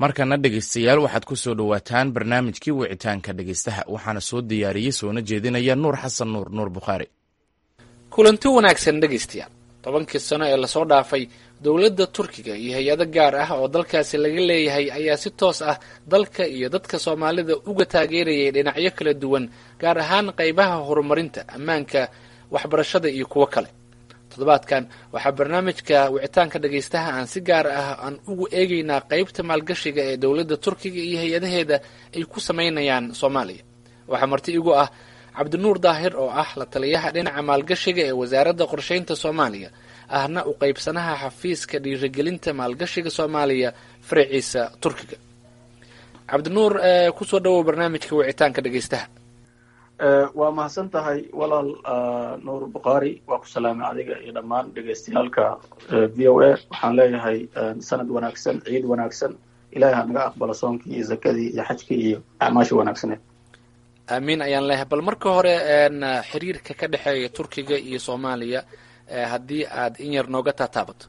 markana dhegaystayaal waxaad ku soo dhowaataan barnaamijkii wicitaanka dhegaystaha waxaana soo diyaariyey soona jeedinaya nuur xasan nuur nuur bukhaari kulanti wanaagsan dhegaystayaal tobankii sano ee lasoo dhaafay dowladda turkiga iyo hay-ado gaar ah oo dalkaasi laga leeyahay ayaa si toos ah dalka iyo dadka soomaalida uga taageerayay dhinacyo kala duwan gaar ahaan qaybaha horumarinta ammaanka waxbarashada iyo kuwo kale toddobaadkan waxaa barnaamijka wicitaanka dhagaystaha aan si gaar ah aan ugu eegaynaa qeybta maalgashiga ee dowladda turkiga iyo hay-adaheeda ay ku samaynayaan soomaaliya waxaa marti igu ah cabdinuur daahir oo ah la taliyaha dhinaca maalgashiga ee wasaaradda qorsheynta soomaaliya ahna u qeybsanaha xafiiska dhiirigelinta maalgashiga soomaaliya faraciisa turkiga cabdinuur kusoo dhawow barnaamijka wicitaanka dhagaystaha waa mahadsan tahay walaal nuur bukhaari waa ku salaamay adiga iyo dhammaan dhegaystayaalka v o a waxaan leeyahay sanad wanaagsan ciid wanaagsan ilahay ha naga aqbalo soonkii iyo zakadii iyo xajkii iyo acmaasha wanaagsaneed aamiin ayaan leeyahay bal marka hore xiriirka ka dhexeeya turkiga iyo soomaaliya haddii aad in yar nooga taataabato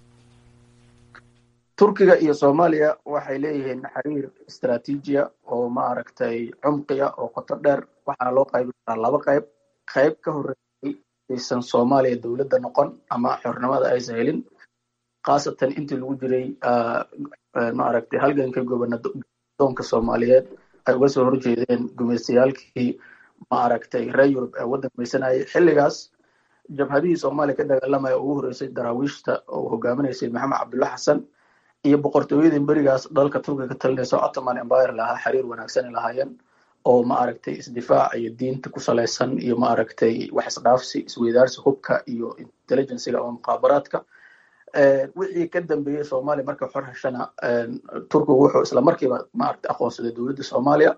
turkiga iyo soomaaliya waxay leeyihiin xiriir istraatiijiya oo maaragtay cumqiya oo qoto dheer waxaana loo qaybin karaa laba qayb qayb ka horreeyay aysan soomaaliya dowladda noqon ama xornimada aysan helin khaasatan intii lagu jiray maaragtay halganka gobernadoonka soomaaliyeed ay uga soo horjeedeen gumaystayaalkii maaragtay reer yurub ee waddan maysanayay xilligaas jabhadihii soomaaliya ka dagaalamaya ugu horreysay daraawiishta oo hogaaminaysay maxamed cabdulla xasan iyo boqortooyadii berigaas dalka turkiga ka talinaysa ottoman empire lahaa xiriir wanaagsan ay lahaayeen oo maaragtay isdifaac iyo diinta ku salaysan iyo maaragtay wax isdhaafsi isweydaarsi hubka iyo intelligenciga ama muqaabaraadka wixii ka dambeeyey soomaaliya markay xor heshana turkigu wuxuu isla markiiba maaragtay aqoonsaday dowladda soomaaliya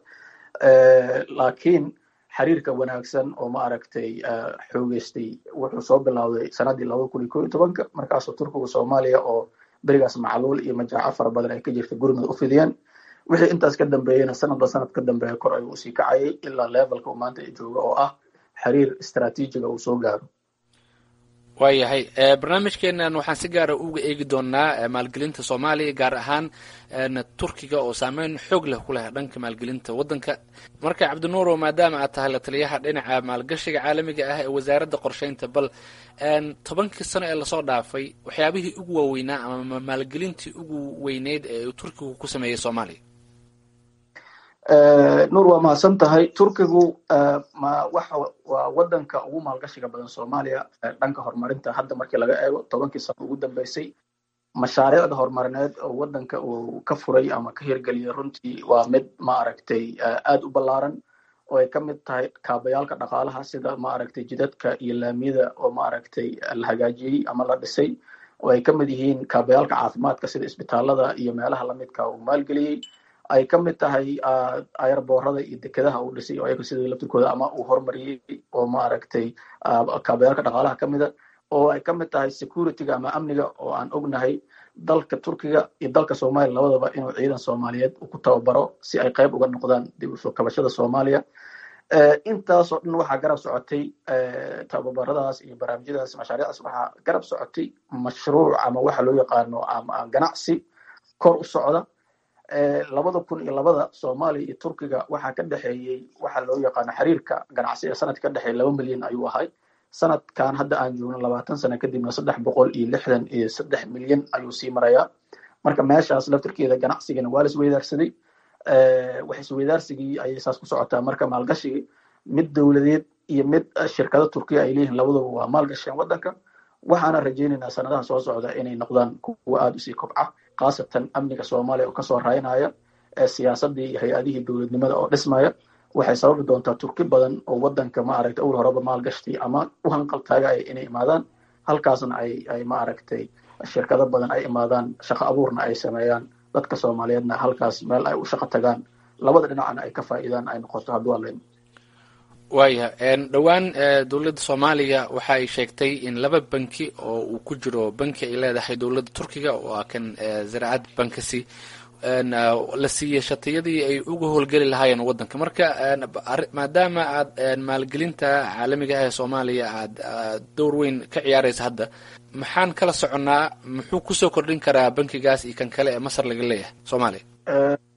laakiin xiriirka wanaagsan oo maaragtay xoogeystay wuxuu soo bilowday sanadii laba kun iyo ko iyo tobanka markaasoo turkigu soomaaliya oo berigaas macluul iyo majaaco fara badan ay ka jirta gurmud u fidiyeen wixii intaas ka dambeeyena sanadba sanad ka dambeeya kor ayuu usii kacayay ilaa levelka uu maanta jooga oo ah xiriir istraatiijiga uu soo gaaro waayahay barnaamijkeenan waxaan si gaara uga eegi doonaa maalgelinta soomaaliya gaar ahaan turkiga oo saameyn xoog leh ku leh dhanka maalgelinta waddanka marka cabdinuuro maadaama aad tahay la taliyaha dhinaca maalgashiga caalamiga ah ee wasaaradda qorsheynta bal tobankii sano ee lasoo dhaafay waxyaabihii ugu waaweynaa ama maalgelintii ugu weyneyd ee turkigu ku sameeyey soomaaliya nuur waa mahadsan tahay turkigu ma waxa waa waddanka ugu maalgashiga badan soomaaliya dhanka horumarinta hadda markii laga eego tobankii sano ugu dambeysay mashaariicda horumarineed oo waddanka uu ka furay ama ka hirgeliyay runtii waa mid maaragtay aad u ballaaran oo ay ka mid tahay kaabayaalka dhaqaalaha sida maaragtay jidadka iyo laamiyada oo maaragtay la hagaajiyey ama la dhisay oo ay ka mid yihiin kaabayaalka caafimaadka sida isbitaalada iyo meelaha lamidka uu maalgeliyey ay ka mid tahay ayarboorada iyo dekedaha uu dhisay oo ayaga sidii laftirkooda ama uu horumariyey oo maaragtay kaabayaalka dhaqaalaha ka mida oo ay ka mid tahay securityga ama amniga oo aan ognahay dalka turkiga iyo dalka soomaaliya labadaba inuu ciidan soomaaliyeed ku tababaro si ay qayb uga noqdaan dib usoo kabashada soomaaliya intaasoo dhan waxaa garab socotay tababaradaas iyo barnaamijyadaas mashaariicdaas waxaa garab socotay mashruuc ama waxa loo yaqaano ama ganacsi kor u socda labada kun iyo labada soomaaliya iyo turkiga waxaa ka dhexeeyey waxa loo yaqaano xiriirka ganacsi ee sanadka ka dhexeeya laba milyan ayuu ahay sanadkan hadda aan joogno labaatan sano kadibna saddex boqol iyo lixdan iyo saddex milyan ayuu sii marayaa marka meeshaas laftirkeeda ganacsigana waa la isweydaarsaday wax isweydaarsigii ayay saas ku socotaa marka maalgashigi mid dowladeed iyo mid shirkado turkiya ay leeyihiin labaduba waa maalgasheen waddanka waxaana rajaynaynaa sanadaha soo socda inay noqdaan kuwa aada usii kobca khaasatan amniga soomaaliya oo kasoo raynaya ee siyaasadii iyo hay-adihii dowladnimada oo dhismaya waxay sababi doontaa turki badan oo waddanka maaragtay awr horeba maalgashtay ama u hanqal taagaya inay imaadaan halkaasna ay ay maaragtay shirkado badan ay imaadaan shaqo abuurna ay sameeyaan dadka soomaaliyeedna halkaas meel ay u shaqo tagaan labada dhinacna ay ka faa'iidaan ay noqoto hadduu alayn waaya dhowaan dowladda soomaaliya waxa ay sheegtay in laba banki oo uu ku jiro banki ay leedahay dowladda turkiga oo ah kan zaraacad bankasi la siiyey shatiyadii ay uga howlgeli lahaayeen waddanka marka maadaama aad maalgelinta caalamiga ah ee soomaaliya aad dowr weyn ka ciyaaraysa hadda maxaan kala soconnaa muxuu kusoo kordhin karaa bankigaas iyo kan kale ee masar laga leeyahay soomaaliya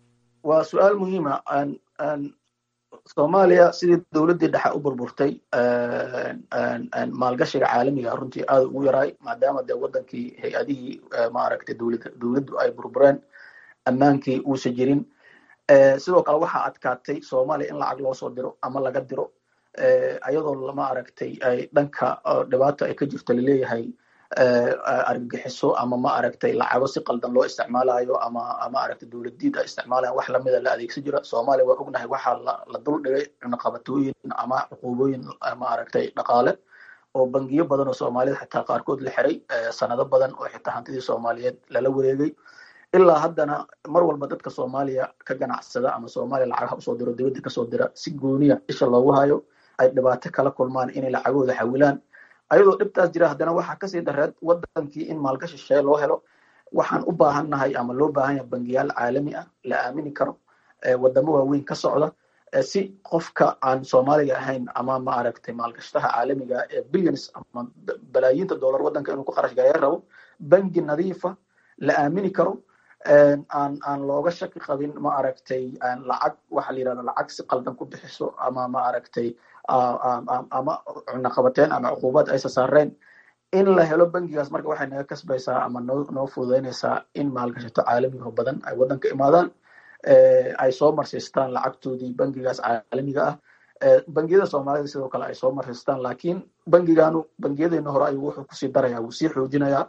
waa su-aal muhiima soomaaliya sidii dowladdii dhexe u burburtay maalgashiga caalamiga runtii aad ugu yaraay maadaama dee wadankii hay-adihii maaragtay dowlad dowladdu ay burbureen ammaankii uusa jirin sidoo kale waxaa adkaatay soomaaliya in lacag loo soo diro ama laga diro ayadoo ma aragtay ay dhanka dhibaato ay ka jirto laleeyahay argagixiso ama ma aragtay lacago si qaldan loo isticmaalayo ama ma aragtay dowladiid ay isticmaalayan wax lamida la adeegsan jira soomaaliya waa ognahay waxaa la dul dhigay cunaqabatooyin ama cuquubooyin ma aragtay dhaqaale oo bangiyo badan oo soomaaliyed xitaa qaarkood la xiray sanado badan oo xitaa hantidii soomaaliyeed lala wareegay ilaa haddana mar walba dadka soomaaliya ka ganacsada ama soomaaliya lacagaha usoo diro dibadda kasoo dira si gooniya isha loogu hayo ay dhibaato kala kulmaan inay lacagooda xawilaan ayadoo dhibtaas jira haddana waxaa kasii dareed wadankii in maalgashi shee loo helo waxaan u baahannahay ama loo baahan yahay bangiyaal caalami ah la aamini karo wadamo waaweyn ka socda si qofka aan soomaaliga ahayn ama ma aragtay maalgashtaha caalamiga ee billions ama balaayiinta dollar wadanka inuu ku qarash gareeya rabo bangi nadiifa la aamini karo aan aan looga shaki qabin ma aragtay lacag waxa la yirahda lacag si qaldan ku bixiso ama ma aragtay ama cunaqabateen ama cuquubad aysa saareen in la helo bangigaas marka waxay naga kasbaysaa ama noo noo fududeynaysaa in maalgashato caalamiga badan ay wadanka imaadaan ay soo marsiistaan lacagtoodii bangigaas caalamiga ah bangiyada soomaalida sidoo kale ay soo marsiistaan lakin bangiganu bangiyadeena hore ayuu wuxuu kusii daraya wuu sii xoojinayaa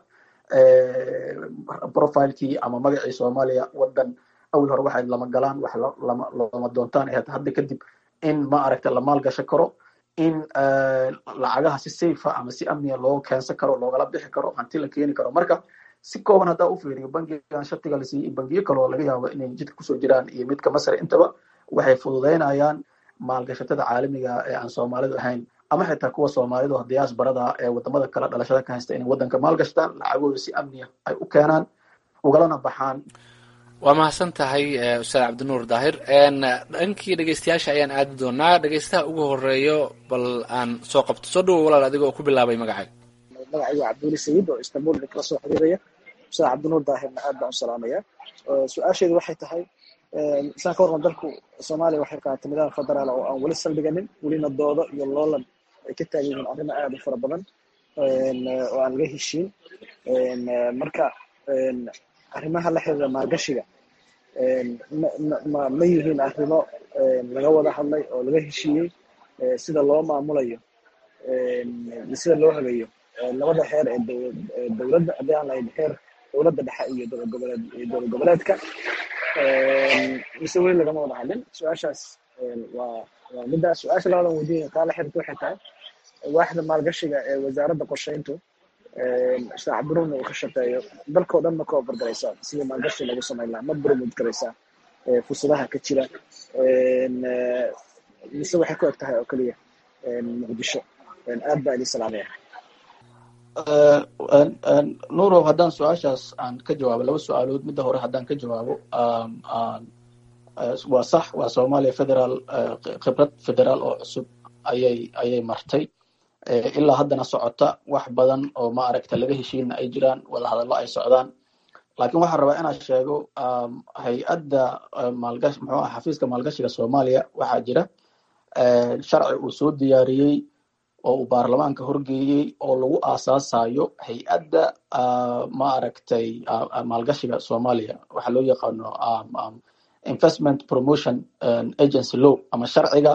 profilekii ama magacii soomaaliya wadan awil hore waxay lama galaan wax lama lama doontaan ahayd hadda kadib in ma aragta la maalgasho karo in lacagaha si safa ama si amniya loo keensan karo loogala bixi karo hanti la keeni karo marka si kooban haddaa u fiiriyo bangigan shatiga la siiyey bangiyo kaloo laga yaabo inay jidka kusoo jiraan iyo midka masar intaba waxay fududeynayaan maalgashatada caalamiga ee aan soomaalidu ahayn ama xitaa kuwa soomaalidu diyaasbarada ee wadamada kale dhalashada ka haysta inay wadanka maalgashtaan lacagooda si amniya ay u keenaan ugalana baxaan waa mahadsan tahay ustaad cabdinuur daahir dhankii dhegeystayaasha ayaan aadi doonaa dhegeystaha ugu horeeyo bal aan soo qabto soo dhawo walaal adiga oo ku bilaabay magacaaga magacaygu cabduli sayid oo istanbul kala soo xiriiraya ustaad cabdinuur daahirna aad baan u salaamaya su-aasheedu waxay tahay isaan ka warqan dalku soomaaliya waxay qaadatay nidaam federaal oo aan weli saldhiganin welina doodo iyo loolan ay ka taagan yihiin arrimo aad u fara badan oo aan laga heshiin marka arrimaha la xiriira maalgashiga ma ma yihiin arrimo laga wada hadlay oo laga heshiiyey sida loo maamulayo sida loo hagayo labada heer ee dowladda haddii aan lahayn heer dowladda dhexe iyo dowlad goboleed iyo dowlad goboleedka mise weli lagama wada hadlin su-aashaas waa waa midda su-aasha labadan weydiin taa la xirta waxay tahay waaxda maalgashiga ee wasaaradda qorsheyntu ustaad cabdiruurna uu ka shaqeeyo dalkao dhan ma ka obargaraysaa sidii maalgashi lagu samayn lahaa ma burmud garaysaa fursadaha ka jira mise waxay ku eg tahay oo keliya muqdisho aad baa idin salaamaya nurow haddaan su-aashaas aan ka jawaabo laba su-aalood midda hore haddaan ka jawaabo waa sax waa soomaaliya federaal khibrad federaal oo cusub ayay ayay martay ilaa haddana socota wax badan oo ma aragta laga heshiina ay jiraan wadahadallo ay socdaan lakin waxaan rabaa inaan sheego hay-adda maalgash muxuu ah xafiiska maalgashiga soomaaliya waxaa jira sharci uu soo diyaariyey oo uu baarlamaanka horgeeyey oo lagu aasaasayo hay-adda ma aragtay maalgashiga soomaaliya waxaa loo yaqaano investment promotion agency law ama sharciga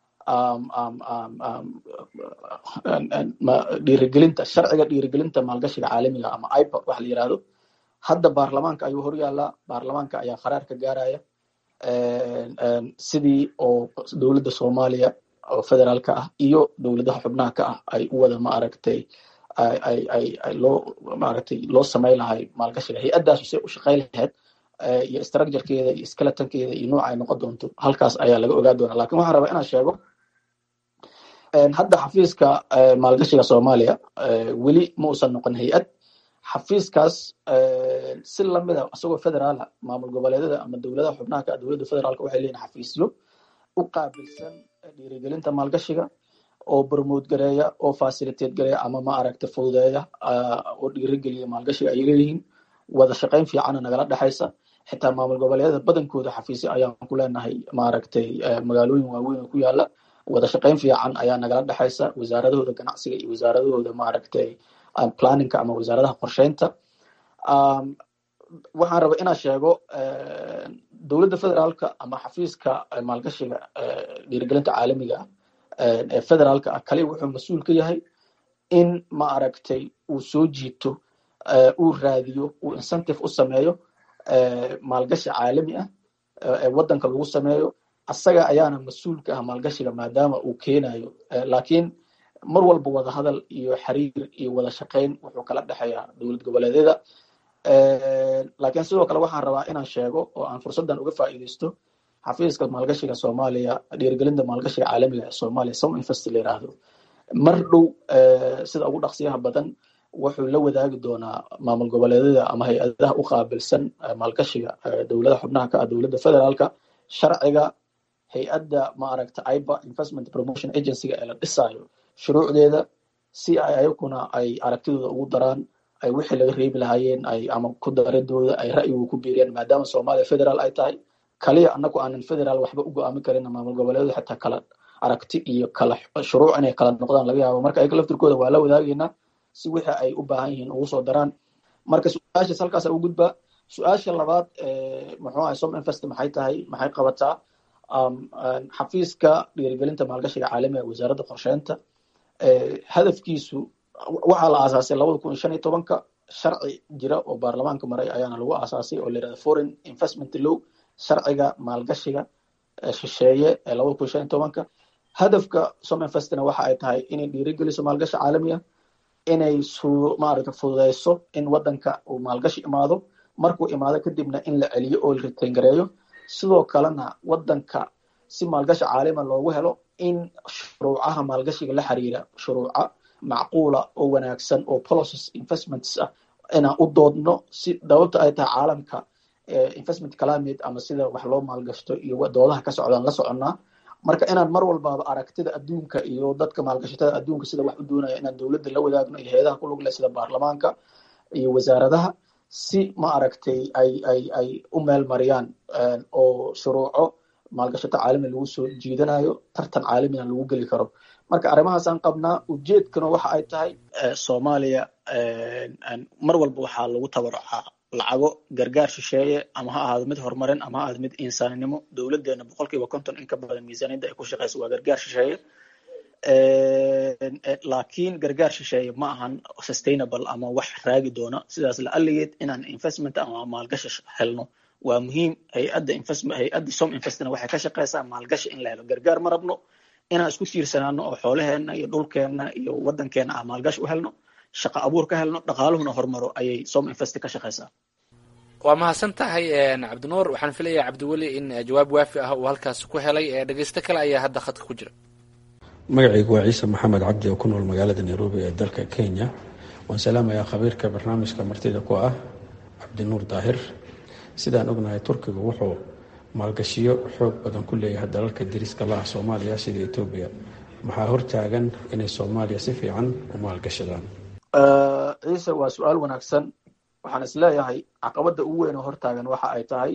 dhiirigelinta sharciga dhiirigelinta maalgashiga caalamiga ama ipa waxa la yirahdo hadda baarlamaanka ayuu hor yaalaa baarlamaanka ayaa qaraar ka gaaraya sidii oo dowladda soomaaliya oo federaalka ah iyo dowladaha xubnaha ka ah ay u wada ma aragtay ay ay ay loo maaragtay loo samayn lahay maalgashiga hay-addaasu say u shaqayn lahayd iyo structurekeeda iyo skeletonkeeda iyo nooca ay noqon doonto halkaas ayaa laga ogaa doonaa lakin waxaan rabaa inaan sheego hadda xafiiska maalgashiga soomaaliya weli ma uusan noqon hay-ad xafiiskaas si lamida isagoo federaala maamul goboleedyada ama dowladaha xubnaha ka dowladda federaalka waxay leeyihin xafiisyo u qaabilsan dhiirigelinta maalgashiga oo promote gareeya oo facilitate gareeya ama ma aragta fududeeya oo dhiirigeliya maalgashiga ay leeyihiin wada shaqayn fiicana nagala dhexaysa xitaa maamul goboleedyada badankooda xafiisyo ayaan ku leenahay maaragtay magaalooyin waaweyn oo ku yaala wada shaqeyn fiican ayaa nagala dhexaysa wasaaradahooda ganacsiga iyo wasaaradahooda maaragtay planninka ama wasaaradaha qorsheynta waxaan raba inaan sheego dowladda federaalka ama xafiiska maalgashiga dhiirigelinta caalamiga ah ee federaalka ah kaliya wuxuu mas-uul ka yahay in ma aragtay uu soo jiito uu raadiyo uu incentive u sameeyo maalgashi caalami ah ee waddanka lagu sameeyo asaga ayaana mas-uul ka ah maalgashiga maadaama uu keenayo laakiin mar walba wada hadal iyo xiriir iyo wada shaqeyn wuxuu kala dhexeeyaa dowlad goboleedyada laakiin sidoo kale waxaan rabaa inaan sheego oo aan fursaddan uga faa'iideysto xafiiska maalgashiga soomaaliya dhiirigelinta maalgashiga caalamiga ee soomaaliya som invest la yiraahdo mar dhow sida ugu dhaqsiyaha badan wuxuu la wadaagi doonaa maamul goboleedyada ama hay-adaha u qaabilsan maalgashiga dowladaha xubnaha ka ah dowladda federaalka sharciga hay-adda maaragta iba investment promotion agencyga ee la dhisayo shuruucdeeda si ay ayaguna ay aragtidooda ugu daraan ay wixii laga reebi lahaayeen ay ama ku daridooda ay ra'yigu ku biiriyaan maadaama soomaaliya federaal ay tahay kaliya anagu aanan federaal waxba u go-aamin karin maamul goboleedu xitaa kala aragti iyo kala shuruuc inay kala noqdaan laga yaabo marka ayaga laftirkooda waa la wadaagaynaa si wixii ay u baahan yihiin ugu soo daraan marka su-aashaas halkaasa u gudbaa su-aasha labaad muxuu ahay som invest maxay tahay maxay qabataa xafiiska dhiirigelinta maalgashiga caalamiga wasaaradda qorsheynta hadafkiisu waxaa la aasaasay labada kun iyo shan iyo tobanka sharci jira oo baarlamaanka maray ayaana lagu aasaasay oo la yirahda foreign investment law sharciga maalgashiga shisheeye ee labada kun iyo shan iyo tobanka hadafka som investna waxa ay tahay inay dhiirigeliso maalgashi caalami ah inay su maaragta fududeyso in waddanka uu maalgashi imaado markuu imaado kadibna in la celiyo oo la ritayngareeyo sidoo kalena waddanka si maalgashi caalima loogu helo in shuruucaha maalgashiga la xiriira shuruuca macquula oo wanaagsan oo policies investments ah inaan u doodno si dababta ay tahay caalamka investment climate ama sida wax loo maalgashto iyo doodaha ka socdaan la soconnaa marka inaan mar walbaba aragtida adduunka iyo dadka maalgashatada adduunka sida wax u doonaya inaan dowladda la wadaagno iyo hay-adaha ku lug leh sida baarlamaanka iyo wasaaradaha si ma aragtay ay ay ay u meel mariyaan oo shuruuco maalgashato caalami lagu soo jiidanayo tartan caalamina lagu geli karo marka arrimahaasaan qabnaa ujeedkana waxa ay tahay soomaaliya mar walba waxaa lagu tabarucaa lacago gargaar shisheeye ama ha ahaado mid horumarin ama ha ahaado mid insaaninimo dowladeena boqol kiiba konton in ka badan miisaaniyadda ay ku shaqeyso waa gargaar shisheeye laakiin gargaar shisheeye ma ahan sustainable ama wax raagi doona sidaas la aligeed inaan investment ama maalgashi helno waa muhiim hay-adda investment hay-adda som investna waxay ka shaqeysaa maalgashi in la helo gargaar ma rabno inaan isku tiirsanaano oo xoolaheena iyo dhulkeena iyo waddankeena ah maalgashi u helno shaqa abuur ka helno dhaqaaluhuna horumaro ayay som invest ka shaqeysaa waa mahadsan tahay cabdinuur waxaan filayaa cabdiweli in jawaab waafi ah uu halkaas ku helay dhegeysto kale ayaa hadda khadka ku jira magacaygu waa ciise maxamed cabdi oo ku nool magaalada nairobi ee dalka kenya waan salaamayaa khabiirka barnaamijka martida ku ah cabdinuur daahir sidaan ognahay turkiga wuxuu maalgashiyo xoog badan ku leeyahay dalalka dariska la ah soomaaliya sida etoobiya maxaa hortaagan inay soomaaliya si fiican u maalgashadaan ciise waa su-aal wanaagsan waxaan isleeyahay caqabadda ugu weyn oo hortaagan waxa ay tahay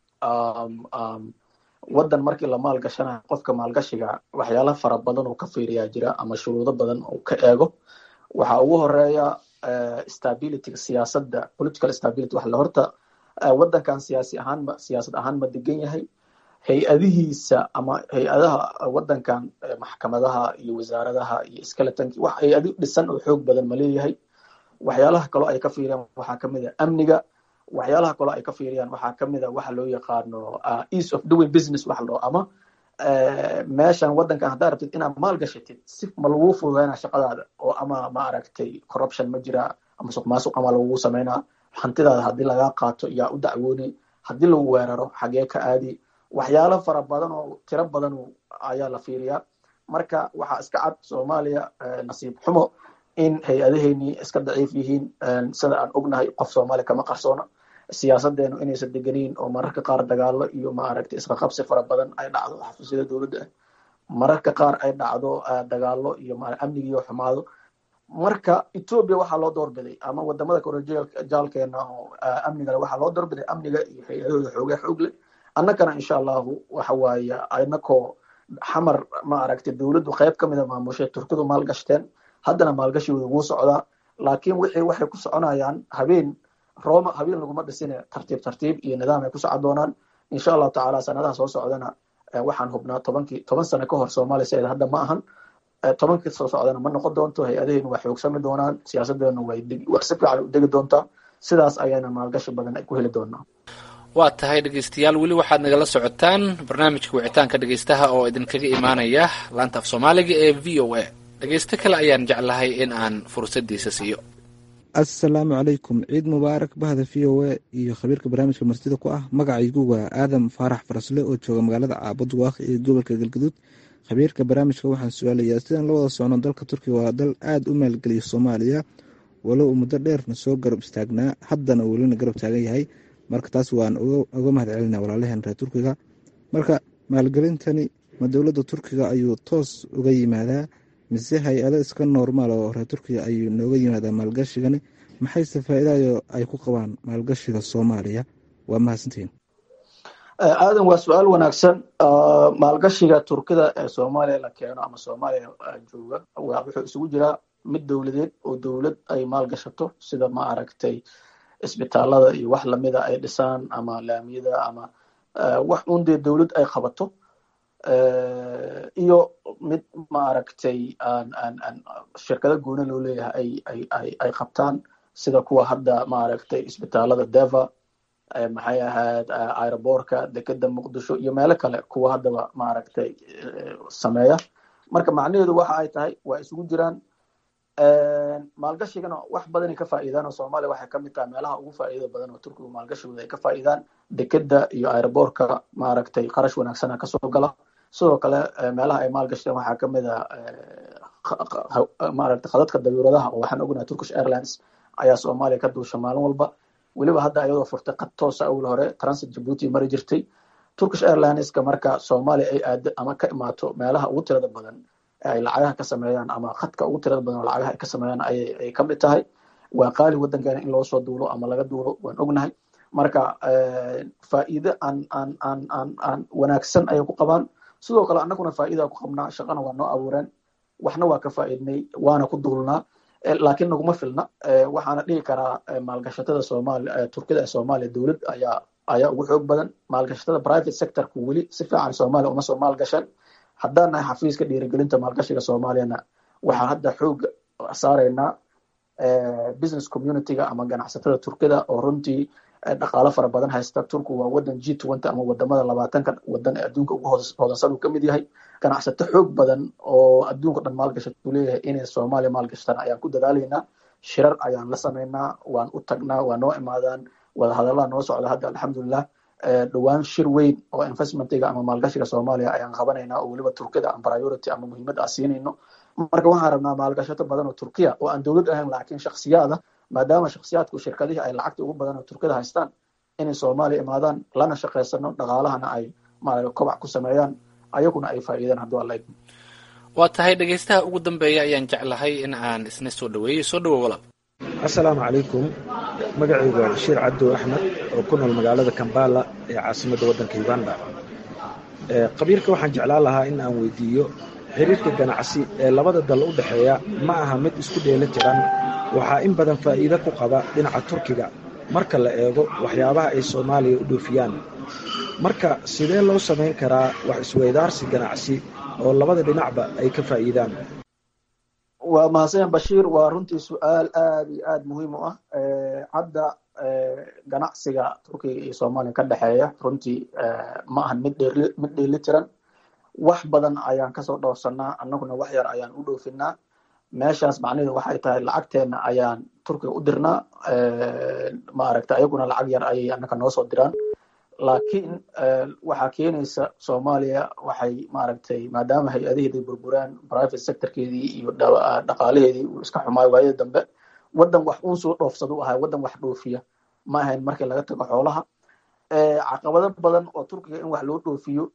waddan markii la maalgashanayo qofka maalgashiga waxyaala fara badan oo ka fiiriyaa jira ama shuruudo badan oo ka eego waxaa ugu horeeya stabilityga siyaasadda political stability waxa la horta waddankan siyaasi ahaan ma siyaasad ahaan ma degan yahay hay-adihiisa ama hay-adaha waddankan maxkamadaha iyo wasaaradaha iyo skeletonki wax hay-adi dhisan oo xoog badan ma leeyahay waxyaalaha kaloo ay ka fiiriyaan waxaa kamid a amniga waxyaalaha kaloo ay ka fiiriyaan waxaa kamid a waxa loo yaqaano ease of doing business waxa loo ama meeshan waddankan haddaa rabtid inaad maal gashatid si ma lagu fududeyna shaqadaada oo ama ma aragtay corruption ma jira ama suq maasuq ama lagugu sameynaa hantidaada haddii lagaa qaato yaa u dacwooni haddii lagu weeraro xagee ka aadi waxyaalo fara badan oo tiro badan ayaa la fiiriyaa marka waxaa iska cad soomaaliya nasiib xumo in hay-adaheenii iska daciif yihiin sida aan ognahay qof soomaaliya kama qarsoona siyaasadeenu inaysan degeniin oo mararka qaar dagaalo iyo maaragtay isqaqabsi fara badan ay dhacdo xafiisyada dowladda ah mararka qaar ay dhacdo dagaalo iyo amnigiiyo xumaado marka ethoobia waxaa loo doorbiday ama wadamada korejaalkeena oo amnigale waxaa loo doorbiday amniga iyo hay-adahooda xoogaa xoog leh annagana insha allahu waxa waaye inakoo xamar ma aragtay dowladdu qayb ka mida maamushay turkidu maalgashteen haddana maalgashigooda wuu socdaa laakiin wixii waxay ku soconayaan habeen roma habeen laguma dhisine tartiib tartiib iyo nidaam ay ku socon doonaan insha allahu tacaala sanadaha soo socdana waxaan hubnaa tobankii toban sano ka hor soomaaliya sideeda hadda ma ahan tobankii soo socdana ma noqon doonto hay-adaheenu waa xoogsami doonaan siyaasadeenu way si fiican u degi doontaa sidaas ayayna maalgashi badan ay ku heli doonaa waa tahay dhegeystayaal weli waxaad nagala socotaan barnaamijka wicitaanka dhegeystaha oo idinkaga imaanaya laanta af soomaaliga ee v o a dhegeysto kale ayaan jeclahay in aan fursadiisa siiyo assalaamu calaykum ciid mubaarak bahda v o a iyo khabiirka barnaamijka martida ku ah magacaygu waa aadam faarax farasle oo jooga magaalada caabud waaq ee gobolka galgaduud khabiirka barnaamijka waxaan su-aalayaa sidaan la wada socno dalka turkiga waa dal aada u maalgeliya soomaaliya walow uu muddo dheerna soo garab istaagnaa haddana welina garab taagan yahay marka taas waan uga mahad celina walaalaheen reer turkiga marka maalgelintani ma dowladda turkiga ayuu toos uga yimaadaa mise hay-ado iska normaal oo reer turkiga ayuu nooga yimaadaa maalgashigani maxayse faa-iidayo ay ku qabaan maalgashiga soomaaliya waa mahadsantihiin aadan waa su-aal wanaagsan maalgashiga turkida ee soomaaliya la keeno ama soomaaliya jooga wuxuu isugu jiraa mid dowladeed oo dowlad ay maalgashato sida ma aragtay isbitaalada iyo wax lamida ay dhisaan ama laamiyada ama wax un dee dowlad ay qabato iyo mid ma aragtay aan aan aan shirkado gooni loo leeyahay ay ay ay ay qabtaan sida kuwa hadda ma aragtay isbitaalada deva maxay ahayd aerobortka dekeda muqdisho iyo meelo kale kuwa haddaba ma aragtay sameeya marka macnaheedu waxa ay tahay waa isugu jiraan maalgashigana wax badanay ka faa'iidaan oo soomaaliya waxay kamid tahay meelaha ugu faa'iidada badan oo turkigu maalgashigooda ay ka faa'iidaan dekeda iyo aerobortka maaragtay qarash wanaagsana kasoo gala sidoo kale meelaha ay maalgashteen waxaa kamid a maaragtay khadadka dabiiradaha oo waxaan ognahay turkish airlines ayaa soomaaliya ka duusha maalin walba weliba hadda ayadoo furtay qad toosa awal hore transit jabuuti mari jirtay turkish airlineska marka soomaaliya ay aado ama ka imaato meelaha ugu tirada badan ay lacagaha ka sameeyaan ama khadka ugu tirada badan oo lacagaha ay ka sameeyaan ayay kamid tahay waa qaali waddankeena in loo soo duulo ama laga duulo waan ognahay marka faa'iide aan aan aan aan aan wanaagsan ayay ku qabaan sidoo kale annaguna faa'iida ku qabnaa shaqana waa noo abuureen waxna waa ka faa'iidnay waana ku duulnaa laakiin naguma filna waxaana dhihi karaa maalgashatada soomaaliya turkida ee soomaaliya dowlad ayaa ayaa ugu xoog badan maalgashatada private sectorku weli si fiican soomaaliya uma soo maalgashan haddaan nahay xafiiska dhiirigelinta maalgashiga soomaaliyana waxaan hadda xoog saaraynaa business communityga ama ganacsatada turkida oo runtii dhaqaalo fara badan haysta turku waa wadan g twenty ama wadamada labaatanka wadan ee adduunka ugu hodansan uu kamid yahay ganacsato xoog badan oo adduunka dhan maalgashat uu leeyahay inay soomaaliya maalgashtaan ayaan ku dadaalaynaa shirar ayaan la samaynaa waan u tagnaa waa noo imaadaan wadahadallaa noo socda hadda alxamdulilah dhowaan shir weyn oo investmentiga ama maalgashiga soomaaliya ayaan qabanaynaa oo weliba turkida aan priority ama muhiimad aan siinayno marka waxaan rabnaa maalgashato badan oo turkiya oo aan dowlad ahayn laakiin shaksiyaada maadaama shaksiyaadku shirkadihii ay lacagta ugu badan oo turkida haystaan inay soomaaliya imaadaan lana shaqaysano dhaqaalahana ay maaragta kobac ku sameeyaan ayaguna ay faa'iidaan hadduu alla idmo waa tahay dhegaystaha ugu dambeeya ayaan jeclahay in aan isna soo dhaweeyey soo dhawo walaal assalaamu calaykum magacaygu waa bashiir cabdow axmed oo ku nool magaalada kambala ee caasimadda waddanka uganda qabiilka waxaan jeclaan lahaa in aan weydiiyo xiriirka ganacsi ee labada dal u dhexeeya ma aha mid isku dheeli tiran waxaa in badan faa'iido ku qaba dhinaca turkiga marka la eego waxyaabaha ay soomaaliya u dhoofiyaan marka sidee loo samayn karaa wax isweydaarsi ganacsi oo labada dhinacba ay ka faa'iidaan waa mahadsan bashiir waa runtii su-aal aad iyo aad muhiim u ah hadda ganacsiga turkiga iyo soomaaliya ka dhexeeya runtii ma ahan mid dheeli mid dheeli tiran wax badan ayaan kasoo dhoofsanaa annaguna wax yar ayaan u dhoofinaa meeshaas macnaheedu waxay tahay lacagteena ayaan turkiga u dirnaa maaragta ayaguna lacag yar ayay annaka noo soo diraan laakiin waxaa keenaysa soomaaliya waxay maaragtay maadaama hay-adaheedii burburaan private sectorkeedii iyo dhaqaalaheedii uu iska xumaayo waayada dambe waddan wax uun soo dhoofsada u ahay waddan wax dhoofiya ma ahayn markii laga tago xoolaha caqabado badan oo turkiga in wax loo dhoofiyo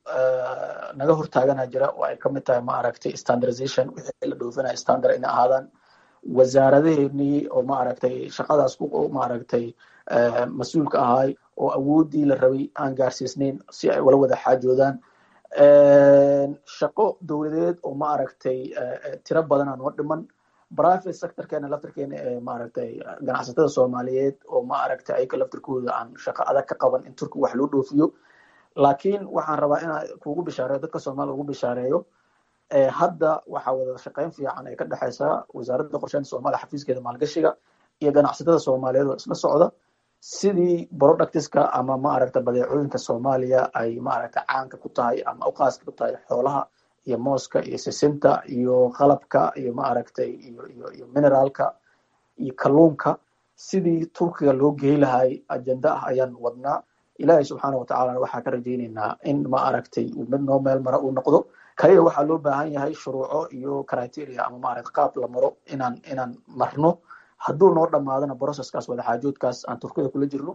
naga hortaagana jira oo ay kamid tahay maaragtay standardization wixii la dhoofinaya standard inay ahaadaan wasaaradaheenii oo maaragtay shaqadaas ku maaragtay mas-uulka ahay oo awooddii la rabay aan gaarsiisnayn si ay ula wada xaajoodaan shaqo dowladeed oo maaragtay tiro badan aan noo dhiman private sectorkeena laftirkeena ee maaragtay ganacsatada soomaaliyeed oo maaragtay ayaka laftirkooda aan shaqo adag ka qaban in turki wax loo dhoofiyo laakiin waxaan rabaa inaan kugu bishaareeyo dadka soomaaliya ugu bishaareeyo hadda waxaa wada shaqeyn fiican ee ka dhexeysa wasaaradda qorsheynta soomaaliya xafiiskeeda maalgashiga iyo ganacsatada soomaaliyeed oo isla socda sidii productiska ama maaragta badeecooyinka soomaaliya ay maaragta caanka ku tahay ama uqaaska ku tahay xoolaha iyo mooska iyo sisinta iyo qalabka iyo maaragtay iyo iyo iyo mineraalka iyo kalluunka sidii turkiga loo geey lahay ajenda ah ayaan wadnaa ilaahay subxaana watacaalana waxaa ka rajayneynaa in maaragtay uu mid noo meel mara uu noqdo kaliya waxaa loo baahan yahay shuruuco iyo criteria ama maaragta qaab la maro inaan inaan marno hadduu noo dhamaadana processkaas wadaxaajoodkaas aan turkida kula jirno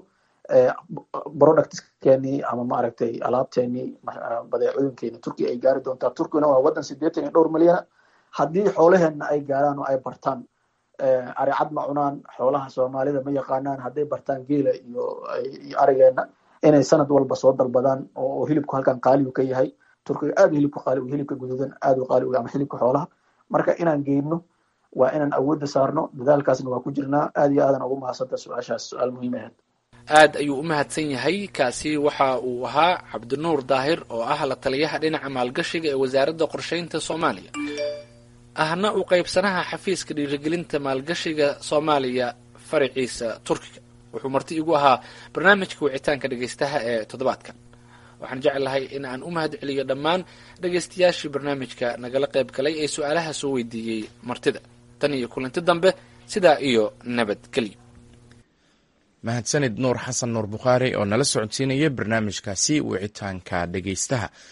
productkeenii ama maaragtay alaabteenii badeecooyinkeeni turkiya ay gaari doontaa turkiyana waa waddan sideetan iyo dhowr milyana haddii xoolaheenna ay gaaraan oo ay bartaan aricad ma cunaan xoolaha soomaalida ma yaqaanaan hadday bartaan geela iyo iyo arigeenna inay sanad walba soo dalbadaan oo hilibku halkan qaaligu ka yahay turkiga aad hilibka qaali hilibka guduudan aad u qaali ama hilibka xoolaha marka inaan geyno waa inaan awoodda saarno dadaalkaasna waa ku jirnaa aad iyo aadan ugu mahadsanta su-aashaas su-aal muhiim ahayd aad ayuu u mahadsan yahay kaasi waxa uu ahaa cabdinuur daahir oo ah la taliyaha dhinaca maalgashiga ee wasaaradda qorsheynta soomaaliya ahna u qaybsanaha xafiiska dhiirigelinta maalgashiga soomaaliya faraciisa turkiga wuxuu marti igu ahaa barnaamijka wicitaanka dhegaystaha ee toddobaadkan waxaan jeclahay in aan u mahad celiyo dhammaan dhegaystayaashii barnaamijka nagala qayb galay ee su-aalaha soo weydiiyey martida tan iyo kulanti dambe sidaa iyo nabadgelyo mahadsanid nuur xasan nuur bukhaari oo nala socodsiinaya barnaamijkaasi wicitaanka dhegaystaha